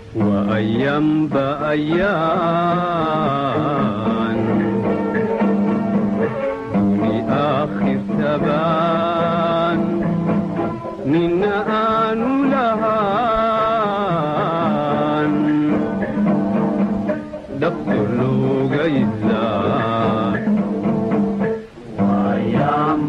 وأيام بأيام دوني آخر ثبان من آن لهان دفتر لوغا إزان وأيام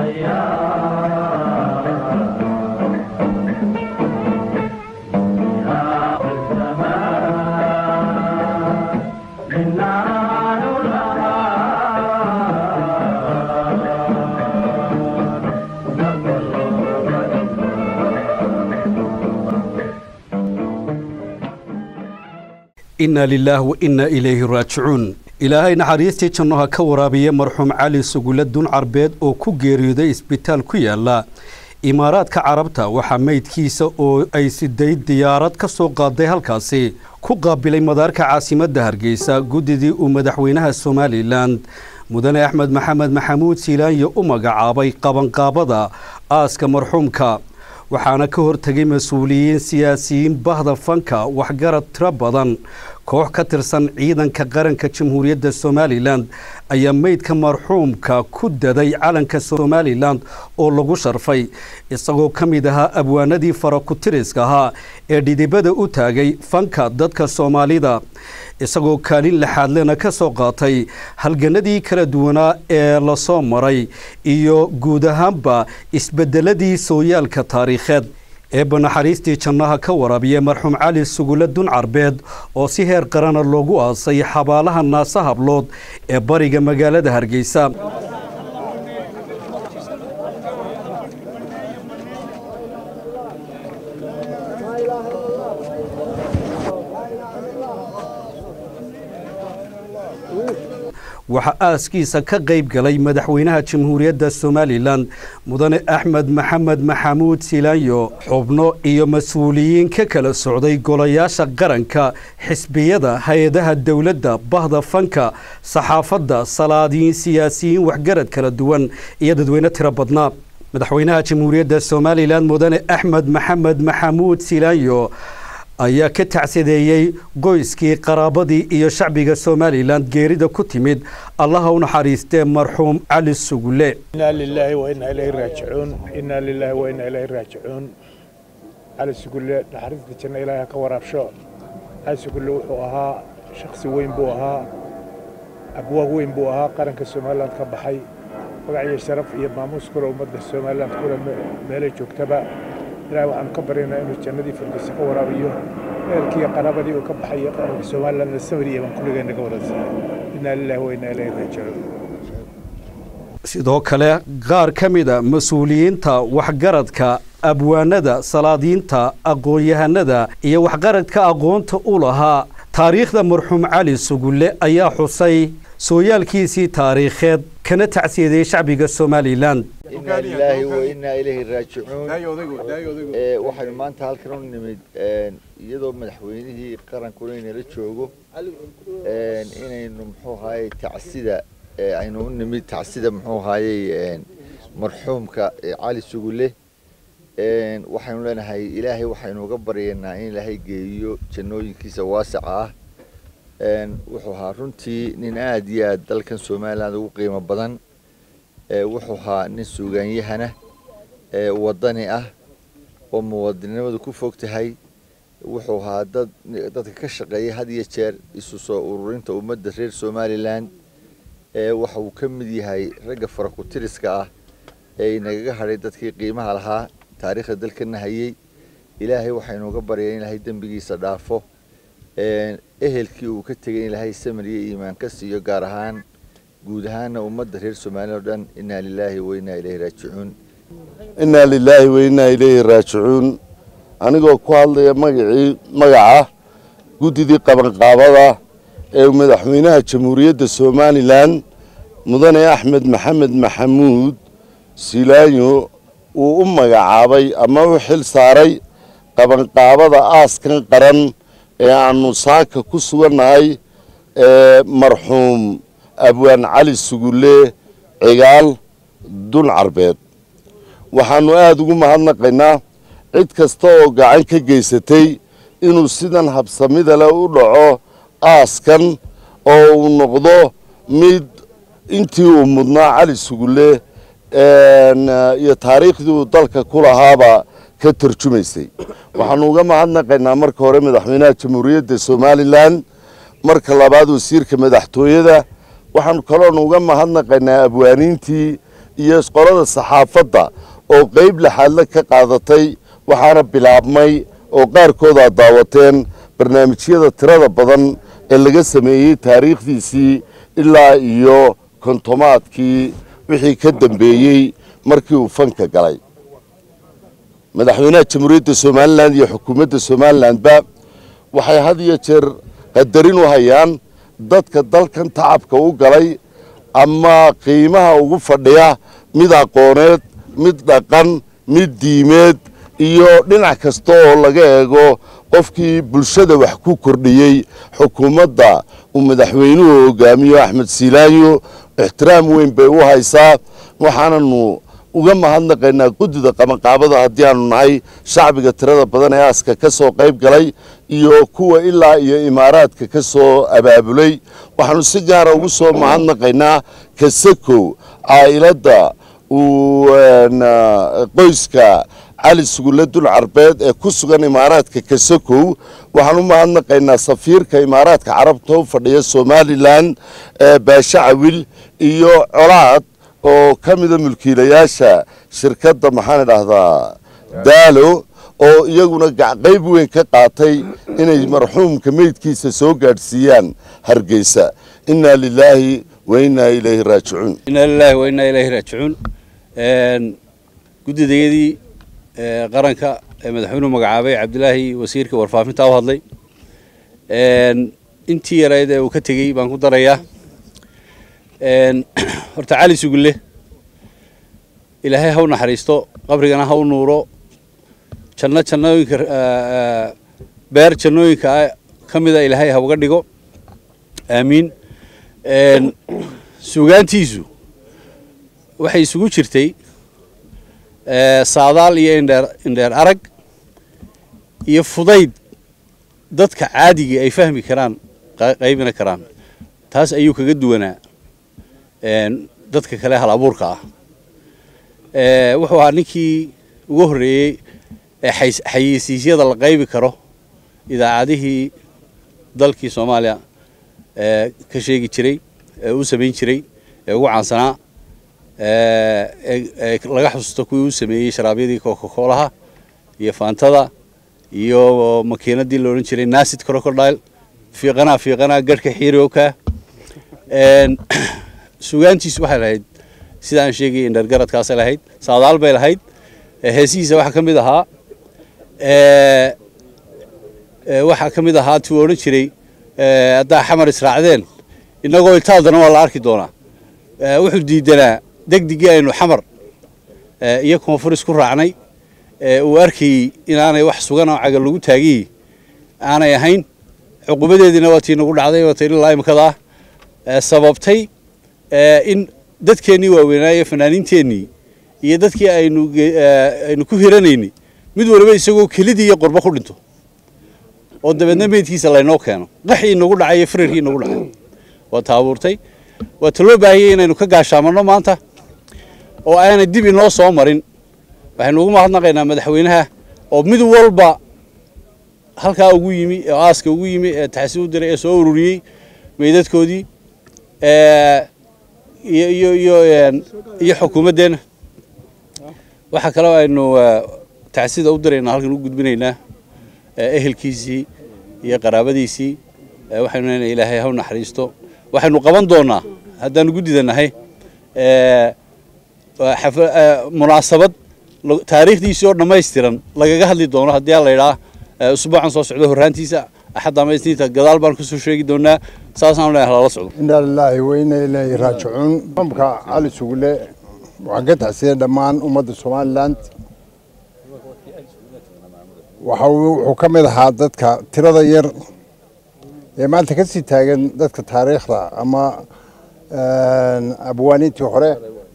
inna lilaah wa inna ilayhi raajicuun ilaahay naxariistii jannoha ka waraabiya marxuum cali sugulle dun carbeed oo ku geeriyooday isbitaal ku yaala imaaraadka carabta waxaa meydkiisa oo ay siday diyaarad ka soo qaaday halkaasi ku qaabilay madaarka caasimadda hargeysa guddidii uu madaxweynaha somalilan mudane axmed maxamed maxamuud siilaanyo u magacaabay qabanqaabada aaska marxuumka waxaana ka hortegay mas-uuliyiin siyaasiyiin bahda fanka waxgarad tiro badan koox ka tirsan ciidanka qaranka jamhuuriyadda somalilan ayaa meydka marxuumka ku daday calanka somalilan oo lagu sharfay isagoo ka mid ahaa abwaanadii farakutiriska ahaa ee dhidibada u taagay fanka dadka soomaalida isagoo kaalin laxaadlena ka soo qaatay halganadii kala duwanaa ee lasoo maray iyo guud ahaanba isbedeladii sooyaalka taariikheed eebba naxariistii jannaha ka waraabiya marxuum cali sugulle dun carbeed oo si heer qarana loogu aasay xabaalaha naase hablood ee bariga magaalada hargeysa waxaa aaskiisa ka qayb galay madaxweynaha jamhuuriyadda somalilan mudane axmed maxamed maxamuud silaanyo xubno iyo mas-uuliyiin ka kala socday golayaasha qaranka xisbiyada hay-adaha dowladda bahda fanka saxaafadda salaadiyiin siyaasiyiin waxgarad kala duwan iyo dadweyne tiro badnaa madaxweynaha jamhuuriyadda somalilan mudane axmed maxamed maxamuud silaanyo ayaa ka tacsadeeyey qoyskii qaraabadii iyo shacbiga somalilan geerida ku timid allaha u naxariistee marxuum cali sugulle inaa lilaahi wa inaa ilayhi raajicuun inaa lilaahi wa inaa ilayhi raajicuun cali sugulle naxariista janna ilaahi ha ka waraabsho cali sugulle wuxuu ahaa shakhsi weyn buu ahaa abwaag weyn buu ahaa qaranka somalilan ka baxay magac iyo sharaf iyo maamuus kule ummadda somalilan kule meelay joogtaba ilahi waxaanu ka baryaynaa inuu jannadii firdowsi ka waraabiyo ehelkiiyo qaraabadii uu ka baxay qaranka somalilandna samir iyo baan kulligeen naga wadansanay inaa lilahi wa inaa ilayhi raajicuun sidoo kale qaar ka mida mas-uuliyiinta waxgaradka abwaanada salaadiinta aqoon-yahanada iyo waxgaradka aqoonta u lahaa taariikhda marxuum cali sugulle ayaa xusay sooyaalkiisii taariikheed kana tacsiyadeeyey shacbiga somalilan inaa lilaahi wa inaa ilayhi raajicuun waxaynu maanta halkan u nimid iyadoo madaxweynihii qarankuna inala joogo inaynu muxuu ahaayey tacsida aynu u nimid tacsida muxuu ahaayey marxuumka cali sugulle waxaynu leenahay ilaahay waxaynu uga baryaynaa in ilaahay geeyo jannooyinkiisa waasaca ah wuxuu ahaa runtii nin aada iyo aad dalkan somaliland ugu qiimo badan wuxuu ahaa nin suugaanyahana wadani ah oo muwadinimadu ku fog tahay wuxuu ahaa dad dadka ka shaqeeya had iyo jeer isu soo ururinta ummadda reer somalilan waxa uu ka mid yahay ragga farakutiriska ah ee inagaga hadhay dadkii qiimaha lahaa taariikhda dalkana hayey ilaahay waxaynu uga baryay in ilaahay dembigiisa dhaafo ehelkii uu ka tegay in ilaahay samir iyo iimaan ka siiyo gaar ahaan guud ahaana ummadda reer somaliya o dhan inaa lilaahi wa inaa ilayhi raajicuun innaa lilaahi wa innaa ilayhi raajicuun anigoo ku hadlaya magacii magaca guddidii qabanqaabada ee madaxweynaha jamhuuriyadda somalilan mudane axmed maxamed maxamuud silaayo uu u magacaabay ama u xil saaray qabanqaabada aaskan qaran ee aanu saaka ku sugannahay ee marxuum abwaan cali sugulle cigaal dun carbeed waxaannu aada ugu mahadnaqaynaa cid kasta oo gacan ka geysatay inuu sidan habsamida leh u dhaco aaskan oo uu noqdo mid intii uu mudnaa cali sugulle iyo taariikhdii uu dalka ku lahaaba ka tarjumaysay waxaanu uga mahadnaqaynaa marka hore madaxweynaha jamhuuriyadda somalilan marka labaad wasiirka madaxtooyada waxaanu kaloonu uga mahadnaqaynaa abwaaniintii iyo qolada saxaafadda oo qeyb laxaadle ka qaadatay waxaana bilaabmay oo qaarkood aad daawateen barnaamijyada tirada badan ee laga sameeyey taariikhdiisii ilaa iyo kontomaadkii wixii ka dambeeyey markii uu fanka galay madaxweynaha jamhuuriyadda somalilan iyo xukuumadda somalilanba waxay had iyo jeer qadarin u hayaan dadka dalkan tacabka u galay ama qiimaha ugu fadhiya mid aqooneed mid dhaqan mid diimeed iyo dhinac kasta oo laga eego qofkii bulshada wax ku kordhiyey xukuumadda uu madaxweynuhu hogaamiyo axmed siilaanyo ixtiraam weyn bay u haysaa waxaananu uga mahadnaqaynaa guddida qabanqaabada haddii aanu nahay shacbiga tirada badan ee aaska ka soo qayb galay iyo kuwa ilaa iyo imaaraadka ka soo abaabulay waxaanu si gaara ugu soo mahadnaqaynaa kasakow caa'iladda uu qoyska cali sugulle dul carbeed ee ku sugan imaaraadka kasakow waxaan u mahadnaqaynaa safiirka imaaraadka carabta u fadhiya somalilan baashe cawil iyo colaad oo ka mida mulkiilayaasha shirkadda maxaan idhaahdaa daalo oo iyaguna qayb weyn ka qaatay inay marxuumka meydkiisa soo gaadhsiiyaan hargeysa innaa lilaahi wa innaa ilayhi raajicuun inaa lilaahi wa innaa ilayhi raajicuun guddidayadii qaranka ee madaxweynuhu magacaabay cabdilaahi wasiirka warfaafinta u hadlay intii yarayd ee uu ka tegey baan ku darayaa horta cali sugulle ilaahay ha u naxariisto qabrigana ha u nuuro janno jannooyinka beer jannooyinka ka mida ilaahay ha uga dhigo aamiin suugaantiisu waxay isugu jirtay saadaal iyo indheer indheer arag iyo fudayd dadka caadigii ay fahmi karaan qaybina karaan taas ayuu kaga duwanaa dadka kale hal abuurka ah wuxuu ahaa ninkii ugu horreeyey ee xayeysiisyada la qaybi karo idaacadihii dalkii soomaaliya ka sheegi jiray ee u samayn jiray ee ugu caansanaa laga xusuusto kuwii u sameeyey sharaabyadii cocacoolaha iyo faantada iyo makiinadii la odhan jiray nasid crocodile fiiqanaa fiiqanaa garhka xiirooka sugaantiisu waxay lahayd sida aan sheegay indhergaradkaasay lahayd saadaal bay lahayd heesihiisa waxaa ka mid ahaa waxaa ka mid ahaa tuu odhan jiray haddaa xamar israacdeen innagoo iltaadana waa la arki doonaa wuxuu diidanaa degdigii aynu xamar iyo koonfur isku raacnay uu arkayey inaanay wax sugan oo cagal lagu taagiyey aanay ahayn cuqubadeediina waa tii nagu dhacday waa tii ilaa imikadaa sababtay in dadkeennii waaweynaaye fanaaniinteennii iyo dadkii aynu aynu ku hiranaynay mid waliba isagoo kelidii iyo qorbo ku dhinto oo dabeedna meydkiisa laynoo keeno qaxii inagu dhacay iyo firarkii inagu dhacay waa taabuurtay waa ta loo baahiyey inaynu ka gaashaamanno maanta oo aanay dib inoo soo marin waxaynu ugu mahadnaqaynaa madaxweynaha oo mid walba halkaa ugu yimi oo aaska ugu yimi ee taxsi u diray ee soo ururiyey meydadkoodii iyo iyo iyo iyo xukuumaddeenna waxaa kaloo aynu tacsida u diraynaa halkan u gudbinaynaa ehelkiisii iyo qaraabadiisii waxaynu leenahay ilaahay ha u naxariisto waxaynu qaban doonaa haddaanu guddida nahay munaasabad taariikhdiisii oo dhammaystiran lagaga hadli doono haddii aan la idhaa usbuucan soo socdo horraantiisa axadda ama isniinta gadaal baan kusoo sheegi doonaa saasaan leeyahay lala socdo inaa lilaahi wa inaa ilaahi raajicuun mamka cali sugule waxaan ka taxsiyey dhammaan ummadda somaliland waxa wuxuu ka mid ahaa dadka tirada yar ee maanta ka sii taagan dadka taariikhda ama abwaaniintii hore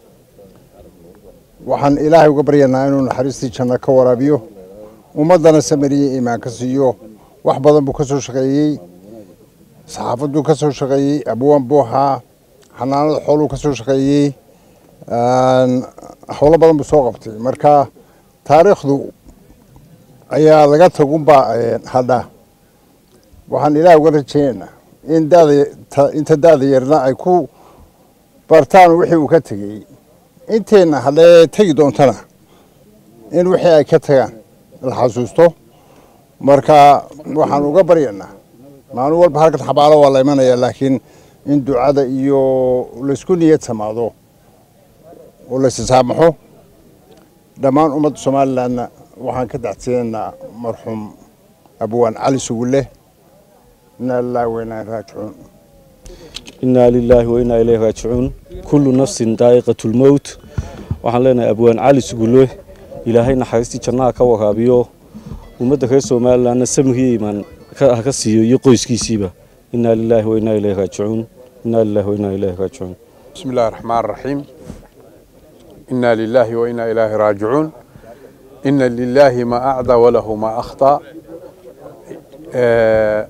waxaan ilaahay uga baryanaa inuu naxariistii janno ka waraabiyo ummaddana samariye iimaan ka siiyo wax badan buu ka soo shaqeeyey saxaafadduu ka soo shaqeeyey abwaan buu ahaa xanaanada xooluu ka soo shaqeeyey howlo badan buu soo qabtay marka taariikhdu ayaa laga tagunbaa hadha waxaan ilaah uga rajaynaynaa in dada inta da'da yarna ay ku bartaan wixii uu ka tegey inteenna haddee tegi doontana in wixii ay ka tagaan la xasuusto marka waxaan uga baryanaa maalin walba halkan xabaalo waa la imanaya laakiin in ducada iyo laysku niyad samaado oo laysisaamaxo dhammaan ummadda somalilandna waxaan ka dacsiinaynaa marxuum abwaan cali sugulle inaa lilaahi wainaa raajicuun inaa lilaahi wainaa ilayhi raajicuun kullu nafsin daa'iqatu lmowt waxaan leenahay abwaan cali sugulle ilaahay naxariistii jannaha ka waraabiyo ummadda reer somalilandna samigii imaan ha ka siiyo iyo qoyskiisiiba inaa lilaahi wainaa ilayhi raajicuun inaa lilaahi wainaa ilayhi raajicuun بسم الله الرحمن الرحيم إنا لله وإنا إليه راجعون إن لله ما أعدى وله ما أخطأ آه،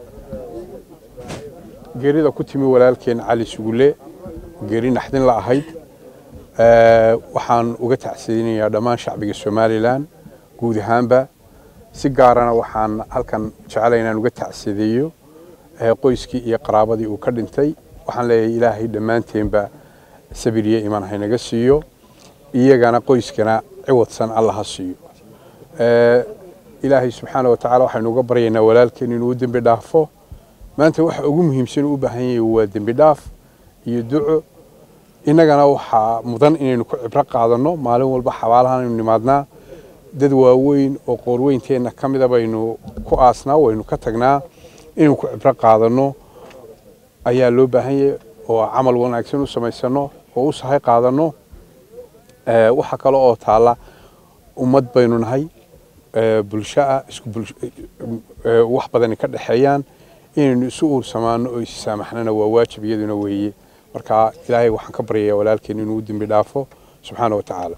geerida ku timi walaalkeen cali sugulle geeri naxdin la ahayd آه، waxaan uga tacsiyeynayaa dhammaan shacbiga somalilan guud ahaanba si gaarana waxaan halkan jeclay inaan uga tacsideeyo آه، qoyskii iyo qaraabadii uu ka dhintay waxaan leeyahay ilaahay dhammaanteenba sabiriye iman haynaga siiyo iyagana qoyskana ciwadsan alla ha siiyo ilaahay subxaana wa tacaala waxaynu uga baryaynaa walaalkeen inuu u dembi dhaafo maanta waxa ugu muhiimsan u baahan yahay waa dembi dhaaf iyo duco innagana waxaa mudan inaynu ku cibro qaadanno maalin walba xabaalahan aynu nimaadnaa dad waaweyn oo qoorweynteenna ka mida baynu ku aasnaa waynu ka tagnaa inaynu ku cibro qaadanno ayaa loo baahan yahay oo camal wanaagsan u samaysano oo u sahay qaadanno waxa kale oo taalla ummad baynu nahay bulsho ah isku wax badani ka dhexeeyaan inaynu isu uursamaano oo isi saamaxnana waa waajib iyaduna weeye marka ilaahay waxaan ka baryayaa walaalkeen inuu u dembi dhaafo subxaana wa tacaala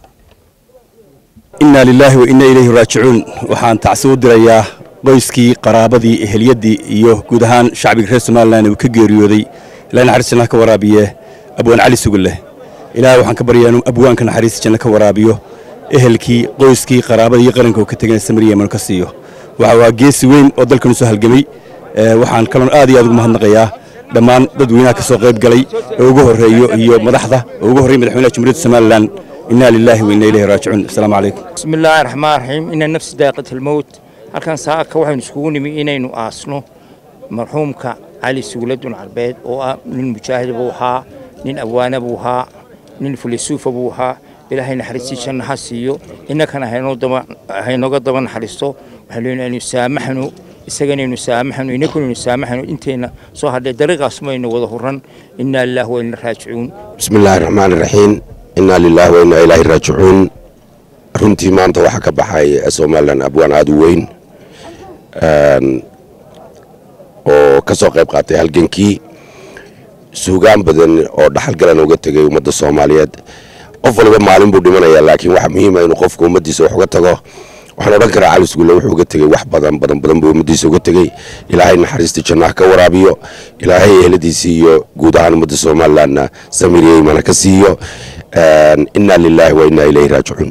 inaa lilaahi wa inaa ilayhi raajicuun waxaan tacsi u dirayaa qoyskii qaraabadii ehelyaddii iyo guud ahaan shacbiga reer somalilan uu ka geeriyooday ilahay naxariis jannaha ka waraabiye abwaan cali sugulleh ilaahay waxaan ka baryaa inuu abwaanka naxariista janno ka waraabiyo ehelkii qoyskii qaraabadii iyo qaranka uu ka tegana samir yeman ka siiyo waxa waa geesi weyn oo dalkanu soo halgamay waxaan kaloon aad iyo aad ugu mahadnaqayaa dhammaan dadweynaha ka soo qayb galay oo ugu horreeyo iyo madaxda oo ugu horreeya madaxweynaha jamhuuriyadda somalilan inaa lilaahi wa inaa ilayhi raajicuun asalaamu calaykum بسم الله الرحمن الرحيم إن النفس داقة الموت halkan saaka waxaynu iskugu nimi inaynu aasno marxuumka cali suuladun carbeed oo ah nin mujaahid buu ahaa nin abwaana buu ahaa nin filisuufa buu ahaa ilaahay naxariistii janna ha siiyo innakana haynoo daba haynooga daba naxariisto waxaan leenahay inaynu saamaxno isagana inaynu saamaxno innakuna inaynu saamaxno inteenna soo hadhay dariiqaas maynu wada huran innaa lilaahi wa inna raajicuun بسم الله الرحمن الرحيم إنا لله وإنا إليه راجعون runtii maanta waxaa ka baxay somalilan abwaan aad u weyn oo ka soo qayb qaatay halgankii suugaan badan oo dhaxalgalan uga tegay ummadda soomaaliyeed qof waliba maalin buu dhimanayaa laakiin waxaa muhiima inuu qofku ummaddiisa wax uga tago waxaan odhan karaa cali sugulle wuxuu uga tegey wax badan badan badan buu ummaddiisa uga tegey ilaahay naxariistii jannaha ka waraabiyo ilaahay eheladiisii iyo guud ahaan ummadda somalilandna samir iyo iimana ka siiyo inaa lilaahi wa inaa ilayhi raajicuun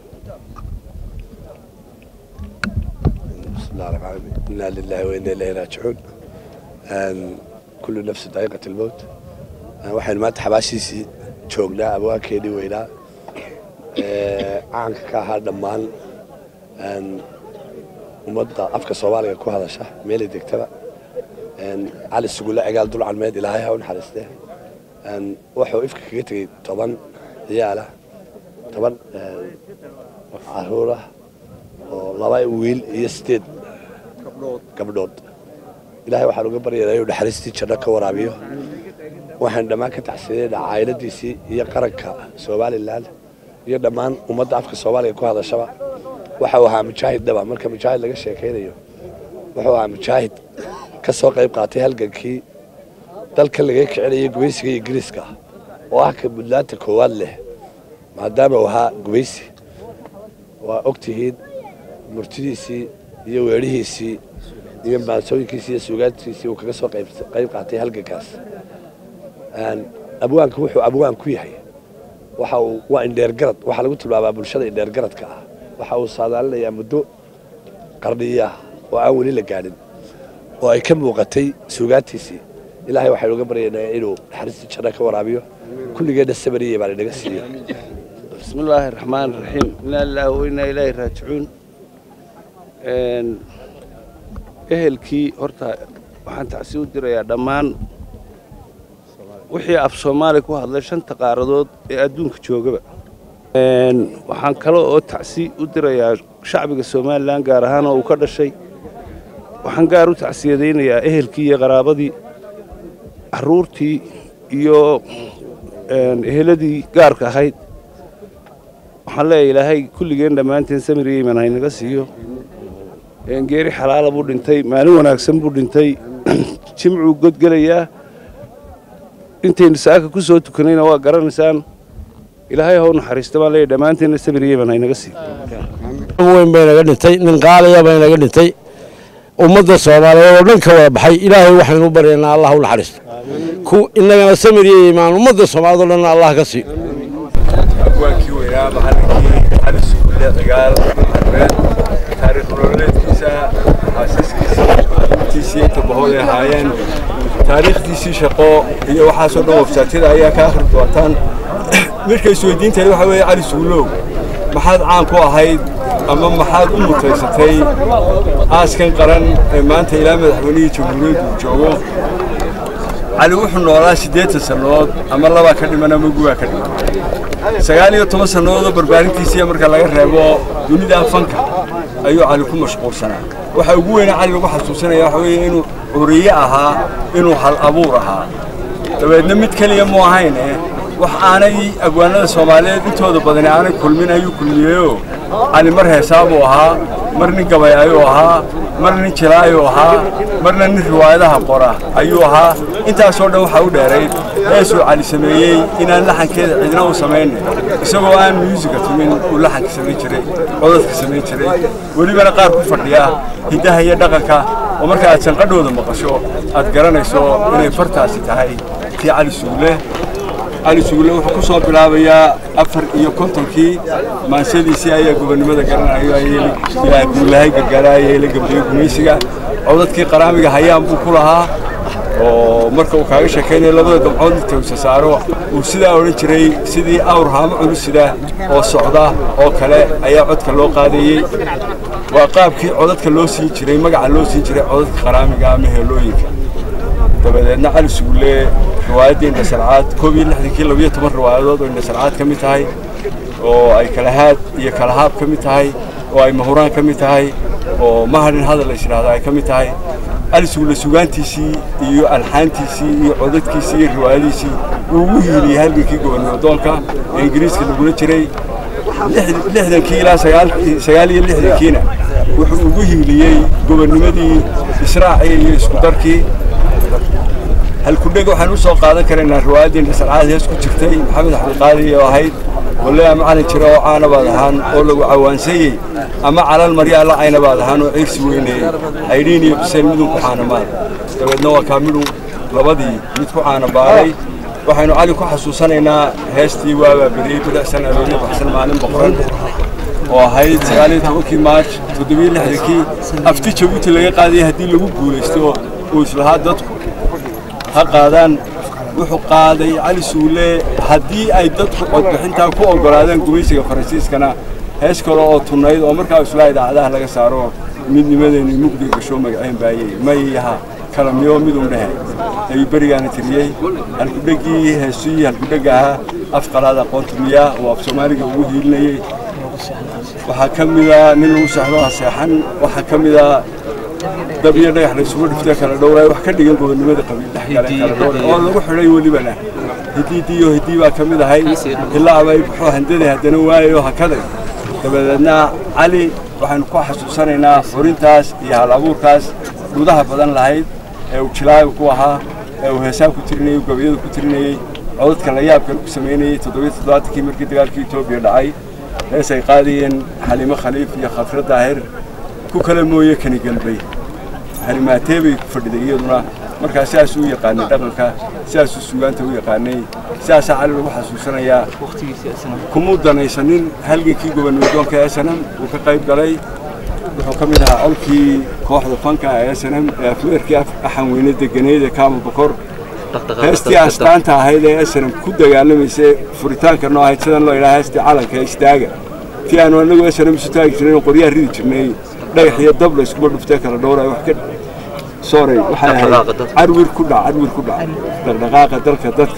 بسم الله الرحمن الرحيم إنا لله وإنا إليه راجعون أن كل نفس ذائقة الموت أن waxaynu maanta xabaashiisii joognaa abwaankeedii weynaa ee caanka ka ahaa dhammaan een ummadda afka soomaaliga ku hadasha meelay degtaba een cali sugulle cigaal dul calmeed ilaahay ha u naxariistee een wuxuu ifka kaga tegey toban ciyaala toban caruur ah oo laba wiil iyo sideed gabdhood ilaahay waxaan uga baryaynaa inuu naxariistii janno ka waraabiyo waxaan dhammaan ka taxsiinaynaa cayladiisii iyo qaranka somalilan iyo dhammaan ummadda afka soomaaliga ku hadashaba waxa uu ahaa mujaahid dhaba marka mujaahid laga sheekaynayo wuxuu ahaa mujaahid ka soo qayb qaatay halgankii dalka laga kicinayay gumaysiga ingiriiska oo ah ka buntlaanta koowaad leh maadaama uu ahaa gumaysi waa og tihiin murtidiisii iyo weedhihiisii iyo maansooyinkiisi iyo suugaantiisii uu kaga soo qayb qayb qaatay halgankaas abwaanka wuxuu abwaan ku yahay waxa uu waa indheergarad waxaa lagu tilmaabaa bulshada indheergaradka ah waxa uu saadaalinayaa muddo qarniya oo aan weli la gaadhin oo ay ka muuqatay suugaantiisii ilaahay waxaynu uga baryaynaa inuu naxariistii janno ka waraabiyo kulligeenna sabariye baan inaga siiyo بسم الله الرحمن الرحيم إنا لله وإنا إليه راجعون ehelkii horta waxaan tacsi u dirayaa dhammaan wixii af soomaali ku hadlay shanta qaaradood ee adduunka joogaba waxaan kale oo tacsi u dirayaa shacbiga somalilan gaar ahaan oo uu ka dhashay waxaan gaar u tacsiyadaynayaa ehelkii iyo qaraabadii carruurtii iyo eheladii gaarka ahayd waxaan leeyahay ilaahay kulligeen dhammaanteen samir iyo iman haynaga siiyo geeri xalaala buu dhintay maalin wanaagsan buu dhintay jimcuu godgelayaa intaynu saaka ku soo tukanayna waa garanaysaan ilaahay haw naxariista baan leeyahay dhammaanteenna samir iyo iman haynaga siiyo weyn bay naga dhintay nin qaaliya bay naga dhintay ummadda soomaaliyeed oo dhan ka wada baxay ilaahay waxaynu u baryaynaa allah u naxariisto innagana samir iyo imaan ummadda soomaaliyed oo dhanna allah ka siiyo abwaankii weynaa macallinkii cali sugulle dagaal arbeed taariikh nololeedkiisa xaasaskiisa intiisii inta bahood ay ahaayeen taariikhdiisii shaqo iyo waxaasoo dhan websaatiyada ayaa ka akhri doontaan midka isweydiinteeda waxa weeye cali sugulow maxaad caan ku ahayd ama maxaad u mutaysatay aaskan qaran ee maanta ilaa madaxweynihii jamhuuriyaddu uu joogo cali wuxuu noolaa siddeetan sannadood ama labaa ka dhiman ama guwaa ka dhiman sagaal iyo toban sannadoodoo barbaarintiisiiya marka laga reebo dunida fanka ayuu cali ku mashquulsanaa waxa ugu weyna cali lagu xasuusanaya waxa weeye inuu curiye ahaa inuu hal abuur ahaa dabeedna mid keliya mu ahayn eh wax aanay abwaanada soomaaliyeed intooda badani aanay kulmin ayuu kulmiyeyo cali mar heesaabuu ahaa mar nin gabay ayuu ahaa mar nin jilaayuu ahaa marna nin riwaayadaha qora ayuu ahaa intaasoo dhan waxaa u dheerayd heesuu cali sameeyey inaan laxankeeda cidna u samaynin isagoo aan muusika tumin uu laxanka samayn jiray codadka samayn jiray welibana qaar ku fadhiya hiddaha iyo dhaqanka oo marka aad sanqadhooda maqasho aad garanayso inay fartaasi tahay tii cali suule cali sugulle wuxuu ku soo bilaabayaa afar iyo kontonkii maansadiisii ayaa gobonnimada garanayo ilaa guulahay gargaaraaya la gabdhiyo gumaysiga codadkii qaraamiga hayaan buu ku lahaa oo marka uu kaaga sheekaynayo labada dabcood inta usa saaro uu sidaa odhan jiray sidii awr haamo culusida oo socda oo kale ayaa codka loo qaadayey waa qaabkii codadka loo siin jiray magaca loo siin jiray codadka qaraamiga ama heelooyinka dabadeedna cali sugulle riwaayaddii indhasalcaad koob iyo lixdankii labiyo toban riwaayadood oo indhasalcaad ka mid tahay oo ay kalahaad iyo kalahaab ka mid tahay oo ay mahuraan ka mid tahay oo mahadhin hadal la yidhaahdo ay ka mid tahay cali sugulle sugaantiisii iyo alxaantiisii iyo codadkiisii iyo riwaayadiisii uu ugu hiiliyey halgankii gobonimodoonka ee ingiriiska lagula jiray lixdankii ilaa sagaal iyo lixdankiina wuxuu ugu hiiliyey gobonnimadii israaciya iyo isku darkii halkudheg waxaan u soo qaadan karaynaa riwaayaddii indhasalcaad hees ku jirtay maxamed axmedqaadi oo ahayd walle ama calin jira oo caana baad ahaan oo lagu cawaansayey ama calal marya alla cayna baad ahaan oo ciirsi weyneeyey aydhiin iyo bisayl midun ku caanamaad dabeedna waa kaa midhu labadii mid ku caana baaray waxaynu cali ku xasuusanaynaa heestii waabaa beriyey bidacsan arooryo baxsan maalin boqoran oo ahayd sagaaliyo tobankii maarj toddobiyo lixdankii afti jabuuti laga qaadayay haddii lagu guulaysto uu islahaa dadku ha qaadaan wuxuu qaaday cali suule haddii ay dadku codbixintaa ku oggolaadeen gumaysiga faransiiskana hees kale oo tunnayd oo markaa islaa idaacadaha laga saaro midnimadeenni mugdiga gasho magaceen baayey mayaha kala miyo midun dhehe ayuu berigaana tiriyey halkudheggii heesii halkudhegga ahaa af qalaad aqoonta miyaa oo af soomaaliga ugu hiilinayey waxaa ka mida nin lagu seexdo ha seexan waxaa ka mida dab iyo dhagax la isugu dhiftay kala dhowraay wax ka dhigan gobonnimada qabiil dhex kale kala dhowray oo lagu xidhay welibana hidiidiyo hidii baa ka mid ahay ilaa abay baxoo handada haddana waayayo hakaday dabadeedna cali waxaynu ku xasuusanaynaa xurintaas iyo hal abuurkaas gudaha badan lahayd ee uu jilaaga ku ahaa ee uu heesaab ku tirinayey gabayada ku tirinayey codadka la yaabkan ku samaynayey toddobiyo toddobaatankii markii dagaalkii etoobiya dhacay hees ay qaadayeen xaliimo khaliif iyo khafre daahir ku kale mooye kani galbay harimaatee bay ku fadhiday iyaduna markaa sidaasuu u yaqaanay dhaqanka sidaasuu suugaanta u yaqaanay sidaasaa cali lagu xasuusanayaa kumuu danaysanin halgankii gobannimadoonka ee snm uu ka qayb galay wuxuu ka mid ahaa colkii kooxda fanka ee snm ee afweerkii axan weyne deganeyd ee kaama bokor heestii astaanta ahayd ee snm ku dagaalamaysay furitaanka noo ahayd sidan loo yidhaha heestii calanka ee istaaga tii aanu anagu snm isu taagi jirnay qoryaha ridi jirnay dhagax iyo dab la iskuma dhuftee kala dhowray wax ka sorry waxay ahayd carwir ku dhac carwir ku dhac dhaqdhaqaaqa dalka dadka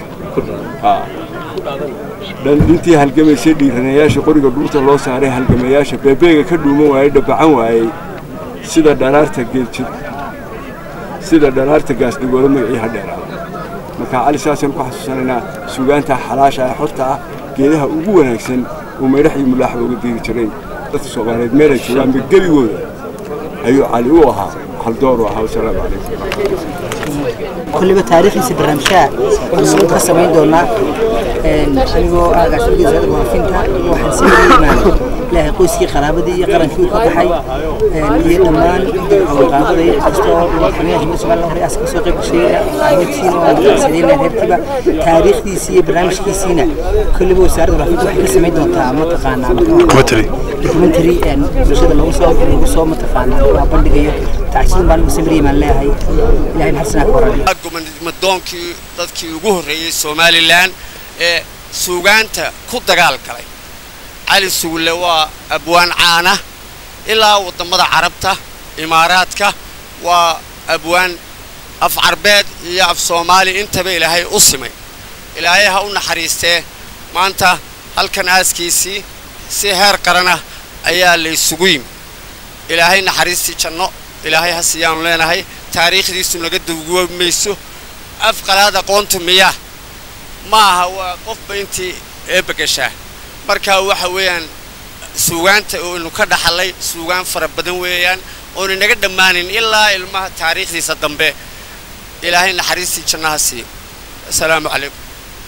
intii halgamaysay dhiiranayaasha qoriga dhuurta loo saaray halgamayaasha beebeega ka dhuuman waayey dhabacan waayey sida dharaarta geeljir sida dharaarta gaasdhigoolo magacii hadheeraa marka cali saasaan ku xasuusanaynaa suugaanta xalaasha ee xorta ah geedaha ugu wanaagsan uu maydhax iyo mulaaxba uga diiri jiray dadka soomaaliyeed meelay joogaanba gebigooda ayuu cali u ahaa haldoor u ahaa wasalaamu calaykum kulliba taariikhdiisa barnaamijyaha waxaan ka samayn doonaa anigoo agaasimiga wasaaradda warfinta waxaan sameeyeynaa ilaahay qoyskii qaraabadii iyo qarankii uu ka baxay iyo dhammaan qaabada iyo kastoo madaxweynaha jimhuriyadda somaliland hore aska soo qayb gashay ahmedkiina waan kasadeyna reerkiiba taariikhdiisii iyo barnaamijkiisiina kulliba wasaaradda warfinta waxay ka samayn doontaa mataqaanaa documentary bulshada lagu soo lagu soo mataqaanaa bandhigayo tacsiin baan ugu samiriyay baan leeyahay ilaahay naxariisana ka warramiyo gobonnimadoonkii dadkii ugu horreeyey somalilan ee suugaanta ku dagaal galay cali sugulle waa abwaan caana ilaa waddamada carabta imaaraadka waa abwaan af carbeed iyo af soomaali intaba ilaahay u simay ilaahay ha u naxariistee maanta halkan aaskiisii si heer qaranah ayaa laysugu yimi ilaahay naxariistii janno ilaahay ha siiyaanu leenahay taariikhdiisu naga dawguwa mayso afqalaad aqoontu miyaa ma aha waa qofba intii eebbagashaa marka waxa weeyaan suugaanta oynu ka dhaxallay suugaan fara badan weeyaan oonu inaga dhammaanin ilaa ilmaha taariikhdiisa dambe ilaahay naxariistii jannaha siiyo asalaamu calaykum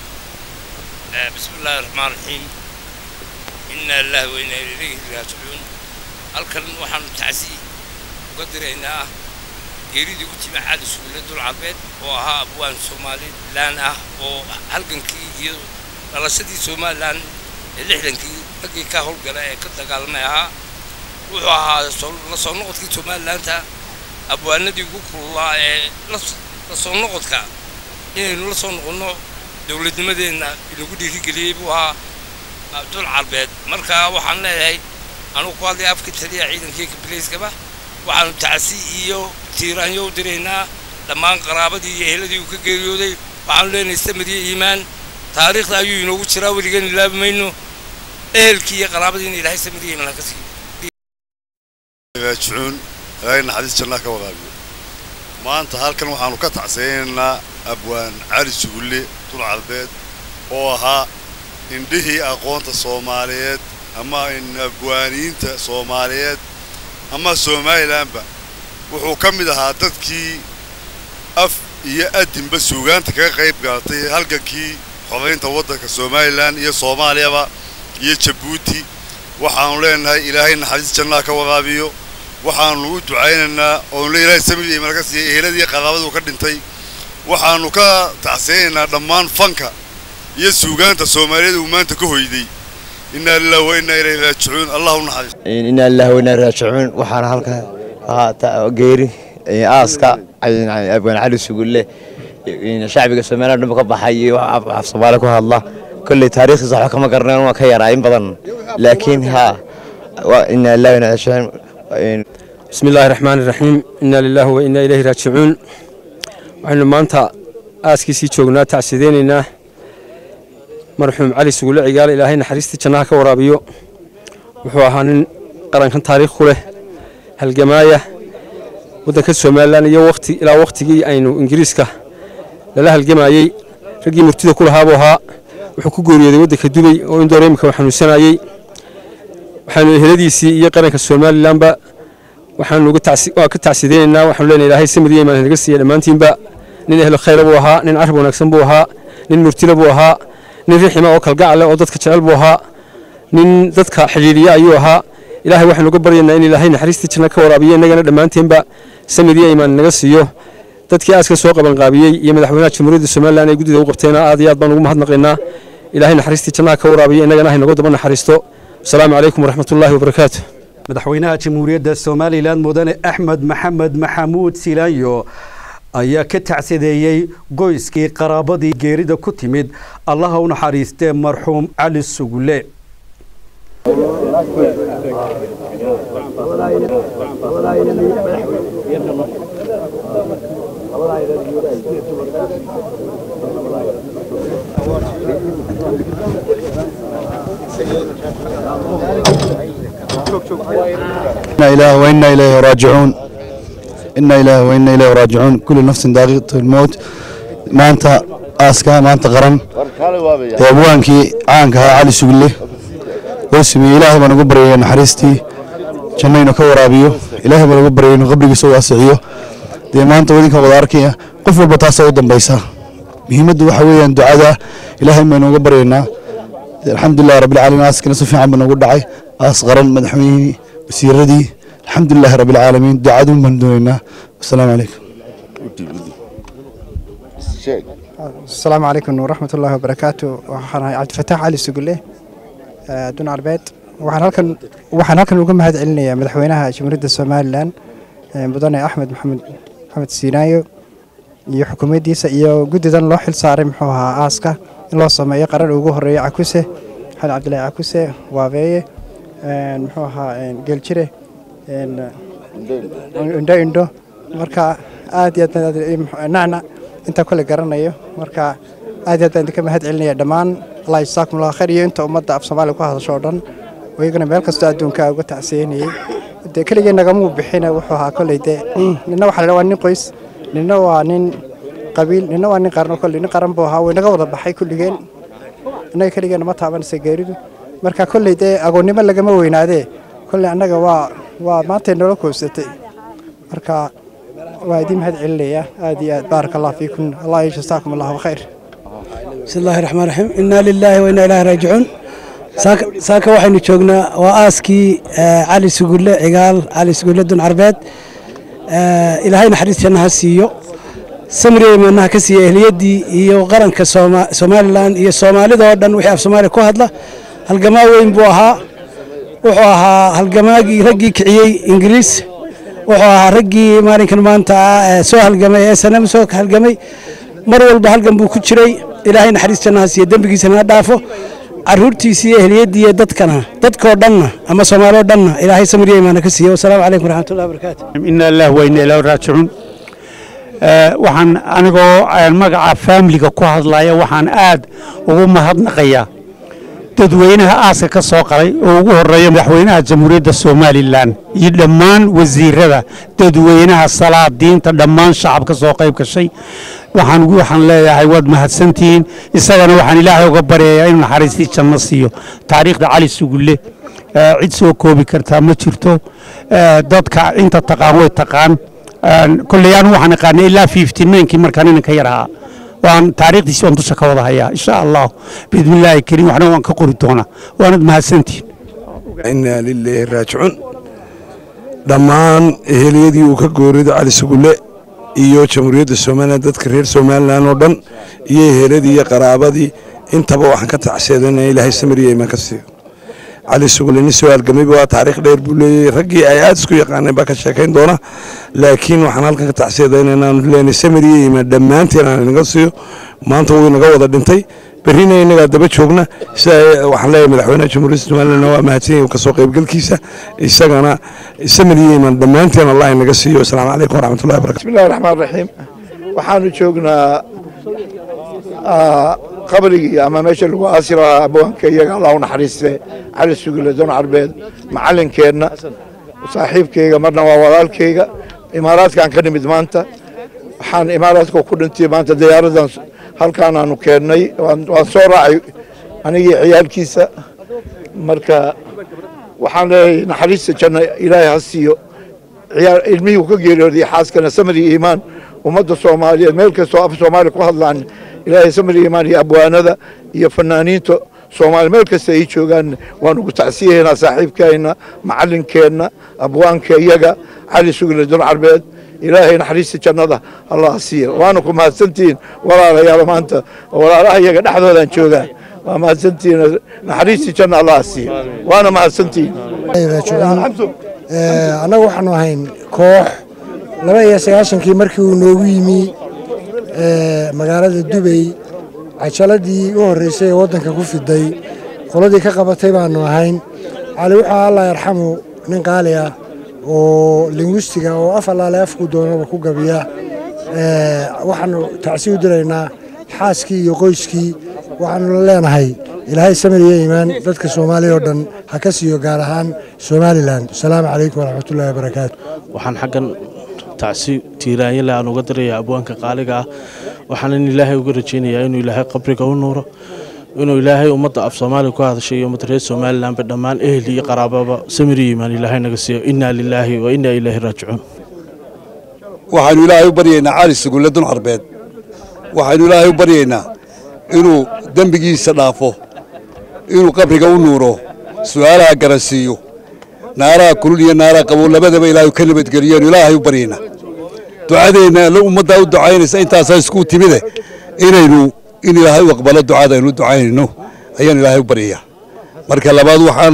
بسم الله الرحمن الرحيم إنا لله وإنا إليه راجعون halkan waxaanu tacsi uga diraynaa geeridii u timi cali sugulle dul carbeed oo ahaa abwaan somalilan ah oo halgankii iyo dhalashadii somalilan ee lixdankii raggii ka howlgala ee ka dagaalamay ahaa wuxuu ahaa la soo noqodkii somalilaanta abwaanadii ugu kululaa ee la soo noqodka inaynu la soo noqonno dowladnimadeenna inagu dhiirigeliyey buu ahaa dul carbeed marka waxaan leeyahay anugu ku hadlay afka taliya ciidankii kabileyskaba waxaanu tacsi iyo tiiraanyo u diraynaa dhammaan qaraabadii iyo eheladii uu ka geeriyooday waxaanu leenahay samadiyo iimaan taariikhda ayuu inoogu jiraa weligan ilaabi mayno ehelkii iyo qaraabadiina ilaahay samadiyo iimaan ka siiyo raajicuun ilaahay naxariis jannaa ka waraabiyo maanta halkan waxaanu ka tacsaynaynaa abwaan cali sugulle dul carbeed oo ahaa indhihii aqoonta soomaaliyeed ama abwaaniyiinta soomaaliyeed ama somalilanba wuxuu ka mid ahaa dadkii af iyo adinba suugaanta kaga qayb galatay halgankii xoraynta waddanka somalilan iyo soomaaliyaba iyo jabuuti waxaanu leenahay ilaahay naxariis jannaa ka waraabiyo waxaanu u ducaynaynaa oonu le ilaahay samir iyo malka siiya eheladii qaraabaduu ka dhintay waxaanu ka tacsiyaynaynaa dhammaan fanka iyo suugaanta soomaaliyeed uu maanta ka hoyday inaa lillahi wa inaa ilayhi raajicuun allah u naxariis inaa lillahi wa inaa raajicuun waxaana halka ahaa geeri aaska abwaan cali sugulle shacbiga somaliland dhanba ka baxay iyo af soomaali ku hadla kolley taariikhdiisa waxba kama garaneen waa ka yaraa in badan laakiin ha inaa lillahi wa inaa raajicuun بسم الله الرحمن الرحيم إنا لله وإنا إليه راجعون waxaynu maanta aaskiisii joognaa tacsideynayna marxuum cali sugulle cigaale ilaahay naxariistii jannaha ka waraabiyo wuxuu ahaa nin qarankan taariikh ku leh halgamaaya waddanka somalilan iyo waqti ilaa waqtigii aynu ingiriiska lala halgamayey raggii murtida ku lahaabuu ahaa wuxuu ku geeriyooday waddanka dubay oo indoor imika uu xanuunsanayey waxaanu eheladiisii iyo qaranka somalilanba waxaanu ka tacsideynaynaa waxaanu leenahay ilaahay samir iyo imaan naga siiya dhammaantiinba nin ehlo khayra buu ahaa nin carab wanaagsan buu ahaa nin murtila buu ahaa nin rixima oo kalgacal leh oo dadka jecel buu ahaa nin dadka xidhiidhiya ayuu ahaa ilaahay waxaynu uga baryaynaa in ilaahay naxariistii janno ka waraabiyo innagana dhammaanteenba samir iyo imaan naga siiyo dadkii aaska soo qabanqaabiyey iyo madaxweynaha jamhuuriyadda somalilan ee guddida u qabteena aad iyo aad baan ugu mahadnaqaynaa ilaahay naxariistii jannaha ka waraabiyo innagana haynagu daba naxariisto asalaamu calaykum waraxmatullaahi wabarakaatu madaxweynaha jamhuuriyadda somalilan mudane axmed maxamed maxamuud silaanyo ayaa ka tacsadeeyey qoyskii qaraabadii geerida ku timid allaha u naxariistee marxuum cali sugule إنا إله وإنا إليه راجعون إنا إله وإنا إليه راجعون كل نفس ذائقة الموت ما أنت آسكا ما أنت قرن وأبوانكي عانك علي سجله واسمي إلهي بنا قبري نحرستي جنين كورابيو إلهي بنا قبري نقبري سوى أسعيو دي ما أنت وديك وضاركي قفل بطاسة ودن بيسا مهمة وحويا دعاء إلهي بنا قبرينا الحمد لله رب العالمين آسكنا سفي عم بنا قدعي أصغرا مدحويني wasiiradii alxamdulilahi rabi alcaalamiin ducadu baan doonaynaa wasalaamu calaykum asalaamu calaykum waraxmat ullaahi wabarakaatu waxaan ahay cabdifataax cali sugulle adduun arbeed waxaan halkan waxaan halkan uga mahad celinayaa madaxweynaha jamhuuriyadda somalilan mudane axmed maxamed maxamed siinaayo iyo xukuumaddiisa iyo guddidan loo xil saaray muxuu ahaa aaska in loo sameeyo qaran ugu horeeya cakuse xali cabdilaahi cakuse waabeeye muxuu ahaa geeljire indho indho marka aad iyo aad nacna intaa kole garanayo marka aad iyo aad baan idinka mahad celinaya dhammaan allah jazaakum allah khayr iyo inta ummadda af soomaaliya ku hadasho oo dhan oo iyagana meel kastoo adduunka uga tacsiyanayay dee keligii nagamuu bixina wuxuu ahaa kolley dee nina waxa la waa nin qoys nina waa nin qabiil nina waa nin qaran kolley nin qaran buu ahaa way naga wada baxay kulligeen innaga keligeena ma taabanaysa geeridu marka kolley dee agoonnimo lagama weynaadee kolley annaga waa waa maantay noola koobsatay marka waa idiin mahad celinaya aad iyo aad baaraka allah fiikum allah yajazaakum allahu khayr بسم الله الرحمن الرحيم إنا لله وإنا إليه راجعون ساك ساك waxaynu joognaa waa aaskii cali sugulle cigaal cali sugulle dun carbeed ilaahay naxariis jannaha siiyo samriye imaanaha ka siiya ehliyadii iyo qaranka somalilan iyo soomaalida oo dhan wixii af soomaaliya ku hadla halgamaa weyn buu ahaa wuxuu ahaa halgamaagii raggii kiciyey ingiriis wuxuu ahaa raggii maalinkan maanta soo halgamay ee sanam soo halgamay mar walba halgan buu ku jiray ilaahay naxariis jannaha siiya dembigiisana ha dhaafo caruurtiisii iyo ehliyadii iyo dadkana dadkoo dhanna ama soomaaloo dhanna ilaahay samriya imaana ka siiya wasalaamu calaykum waraxmatullahi wabarakaatu ina allah wayna ilaa raajicuun waxaan anigoo magaca faamiliga ku hadlaya waxaan aad ugu mahadnaqayaa dadweynaha aaska ka soo qalay oo ugu horeeya madaxweynaha jamhuuriyadda somalilan iyo dhammaan wasiirada dadweynaha salaadiinta dhammaan shacab ka soo qayb gashay waxaan waxaan leeyahay waad mahadsantihiin isagana waxaan ilaahay uga baryayaa inuu naxariistii janno siiyo taariikhda cali sugulle cid soo koobi kartaa ma jirto dadka inta taqaan way taqaan kolley anu waxaan aqaanay ilaa fifty ninkii markaan inanka yar ahaa waan taariikhdiisi waan dusha ka wada hayaa insha allah biidmillaahi kariim waxna waan ka qori doonaa waanad mahadsantihiin inaa lilaahi raajicuun dhammaan eheliyadii uu ka goorido cali sugulle iyo jamhuuriyadda somalilan dadka reer somalilan oo dhan iyo eheladii iyo qaraabadii intaba waxaan ka tacseedanaya ilaahay samiriya imaan ka siiyo cali sugulle nin soo halgamayba waa taariikh dheer buu leeyahay raggii ay aad isku yaqaaneen baa ka sheekayn doona laakiin waxaan halkan ka tacseedayna inaanu leenahay samiriya imaan dhammaanteen aan inaga siiyo maanta wuu inaga wada dhintay berrina innagaa daba joogna sida waxaan leeyahay madaxweynaha jamhuuriyadda somaliland waa mahadsan yahay kasoo qaybgalkiisa isagana samiriya imaan dhammaanteen allah inaga siiyo asalaamu calaykum waraxmatullahi barakatu bismillahi raxmaan raxiim waxaanu joognaa qabrigii ama meesha lagu aasi lahaa abwaanka iyaga allah u naxariiste cali sugile don carbeed macalinkeenna saaxiibkayga marna waa walaalkayga imaaraadkaan ka nimid maanta waxaan imaaraadka ku dhintay maanta diyaaradan halkaan aanu keennay waan soo raacay anigii ciyaalkiisa marka waxaan leeyahay naxariista janna ilaahay ha siiyo ilmihii ka geeriyooday xaaskana samri iimaan ummadda soomaaliyeed meel kastoo af soomaaliya ku hadlaan ilaahay samri iimaan iyo abwaanada iyo fanaaniinta soomaali meel kasta ay joogaan waan ugu tacsiyahaynaa saaxiibkeenna macallinkeenna abwaanka iyaga cali sugle dun carbeed ilaahay naxariista jannada allah siiya waana ku mahadsantihiin walaalayaal maanta walaalaha iyaga dhexdoodaan joogaa waa mahadsantihiin naxariistii janna allah siiya waana mahadsantihiin annagu waxaanu ahayn koox laba iyo sagaashankii markii uu noogu yimi magaalada dubay cajaladii u horreysay ee waddanka ku fiday qoladii ka qabatay baanu ahayn cali wuxuu allah yarxamu nin qaali ah oo lingwistiga oo af allaale afku doonaba ku gabiya waxaanu tacsi u diraynaa xaaskii iyo qoyskii waxaanu leenahay ilaahay samir iyo iimaan dadka soomaaliya oo dhan ha ka siiyo gaar ahaan somalilan asalaamu calaykum waraxmatullahi wabarakaatu waxaan xaggan tacsi tiiraanyale aan uga dirayaa abwaanka qaaliga ah waxaanan ilaahay uga rajaynayaa inuu ilaahay qabriga u nuuro inuu ilaahay ummadda af soomaaliya ku hadashay iyo ummadda reer somalilanba dhammaan ehel iyo qaraababa samir iyo iimaan ilaahay naga siiyo innaa lilaahi wa innaa ilaahi raajicuun waxaynu ilaahay u baryaynaa cali sugulle dun carbeed waxaynu ilaahay u baryaynaa inuu dembigiisa dhaafo inuu qabriga u nuuro su'aalaha garansiiyo naaraha kulul iyo naaraha qabow labadaba ilaahay ka nabadgeliyeenu ilaahay u baryaynaa ducadeenna la ummaddaa u ducaynaysa intaasaa isku timide inaynu in ilaahay u aqbalo ducada aynu u ducaynayno ayaan ilaahay u baryayaa marka labaad waxaan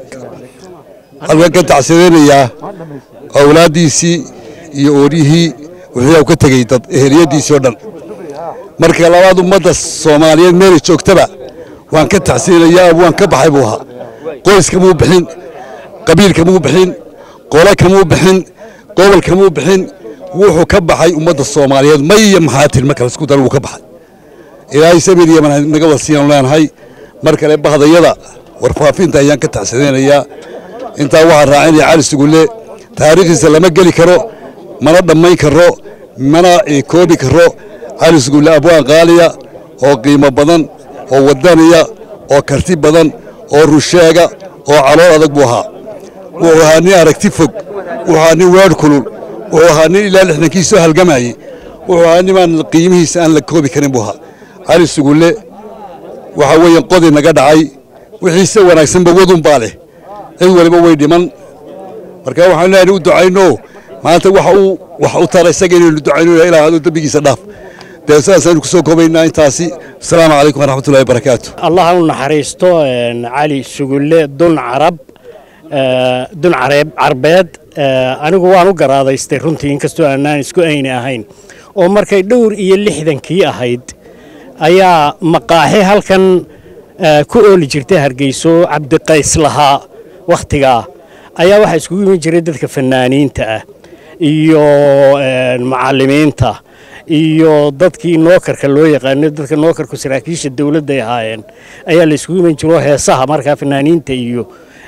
halkan ka tacsadeynayaa awlaaddiisii iyo ooryihii wixii ka tegey dad eheliyaddiisii oo dhan marka labaad ummadda soomaaliyeed meelay joogtaba waan ka tacsiinayaa waan ka baxay buu ahaa qoyska muu bixin qabiilka muu bixin qole kamuu bixin gobol kamuu bixin wuxuu ka baxay ummadda soomaaliyeed may iyo maxaatir ma kale isku dar wuu ka baxay ilaahay samir iyo manhaj naga wasiiyaan leenahay mar kale bahdayada warfaafinta ayaan ka tacsadeynayaa intaa waxaan raacinaya cali sugulle taariikhdiisa lama geli karo mana dhammayn karo mana koobi karo cali sugulle abwaan qaaliya oo qiimo badan oo wadaniya oo karti badan oo rusheega oo calool adag buu ahaa wuxuu ahaa nin aragti fog wuxuu ahaa nin weedh kulul wuxuu ahaa nin ilaa lixdankii soo halgamayey wuxuu ahaa nimaan qiimihiisa aan la koobi karin buu ahaa cali sugulle waxa weeye qodi naga dhacay wixiise wanaagsanba wadun baa leh cid waliba way dhiman marka waxaan leenahay u ducayno maanta waxa uu wax u tara isaga inaynu ducayno ilaa aduu dembigiisa dhaaf dee sidaasaynu kusoo koobaynaa intaasi asalaamu calaykum waraxmatullahi wabarakaatu allah u naxariisto cali sugulle dun carab dun careeb carbeed anigu waan u garaadaystay runtii inkastoo aanaan isku ayni ahayn oo markay dhowr iyo lixdankii ahayd ayaa maqaaxi halkan ku ooli jirtay hargeyso cabdiqays lahaa wakhtigaa ayaa waxaa iskugu iman jiray dadka fanaaniinta ah iyo macallimiinta iyo dadkii nookarka loo yaqaano dadka nookarku saraakiisha dowladday ahaayeen ayaa la iskugu iman jiro heesaha markaa fanaaniinta iyo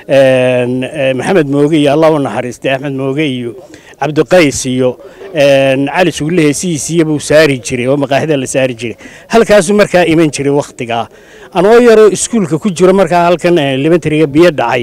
maxamed mooge iyo allah u naxariistay axmed mooge iyo cabdiqays iyo cali sugulle heesihiisiiya buu saari jiray oo maqaaxida la saari jiray halkaasuu markaa iman jiray wakhtigaa anoo yaroo iskuulka ku jiro markaa halkan limentariga biyo dhacay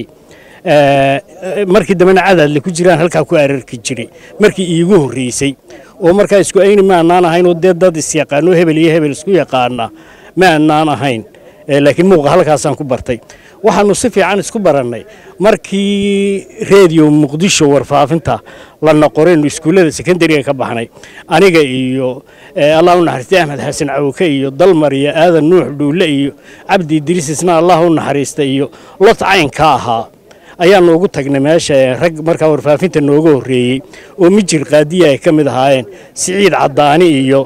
markii dambena cadaadle ku jiraan halkaa ku ararki jiray markii iigu horreysay oo markaa isku ayni ma annaan ahayn oo dee dad isyaqaano hebel iyo hebel isku yaqaana ma annaan ahayn laakiin muuqa halkaasaan ku bartay waxaanu si fiican isku barannay markii reediyo muqdisho warfaafinta la noqoraynu iskuullada sekondariga ka baxnay aniga iyo allah u naxariistay axmed xasan cawke iyo dalmar iyo aadan nuux dhuulle iyo cabdi idriis isna allah u naxariista iyo lot caynka ahaa ayaanu ugu tagnay meesha rag markaa warfaafinta nooga horreeyey oo mijir qaadiya ay ka mid ahaayeen siciid caddaani iyo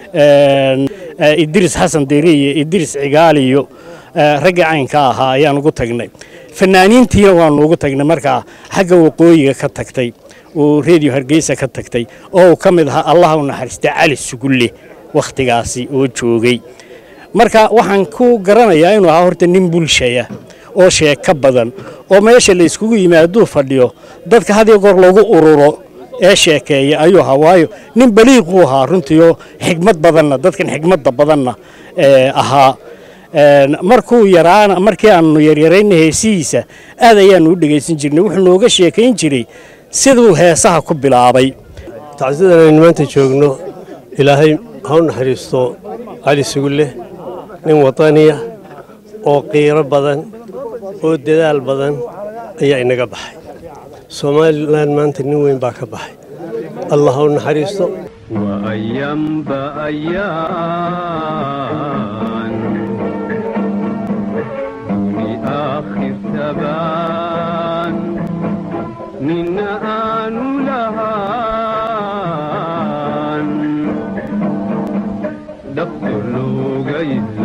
idriis xasan deri iyo idriis cigaal iyo raggii caynka ahaa ayaan ugu tagnay fanaaniintiina waanu ugu tagnay markaa xagga waqooyiga ka tagtay oo reediyo hargeysa ka tagtay oo uu ka mid ahaa allah u naxariistay cali sugulle wakhtigaasi oo joogay marka waxaan ku garanayaa inuu ahaa horta nin bulshaya oo sheeko badan oo meesha la iskugu yimaaduu fadhiyo dadka had iyo goor lagu ururo ee sheekeeya ayuu ahaa waayo nin baliiquu ahaa runtii oo xigmad badanna dadkan xigmadda badanna ahaa markuu yaraana markii aanu yaryarayna heesihiisa aad ayaanu u dhegaysan jirnay wuxuu nooga sheekayn jiray siduu heesaha ku bilaabay tacsidan aynu maanta joogno ilaahay ha u naxariisto cali sugulle nin wadaniya oo qiiro badan oo dadaal badan ayaa inaga baxay somalilan maanta nin weyn baa ka baxay allah u naxariisto وأيام بأيام دوني آخر تبان من آن لهان دفتر لوغيد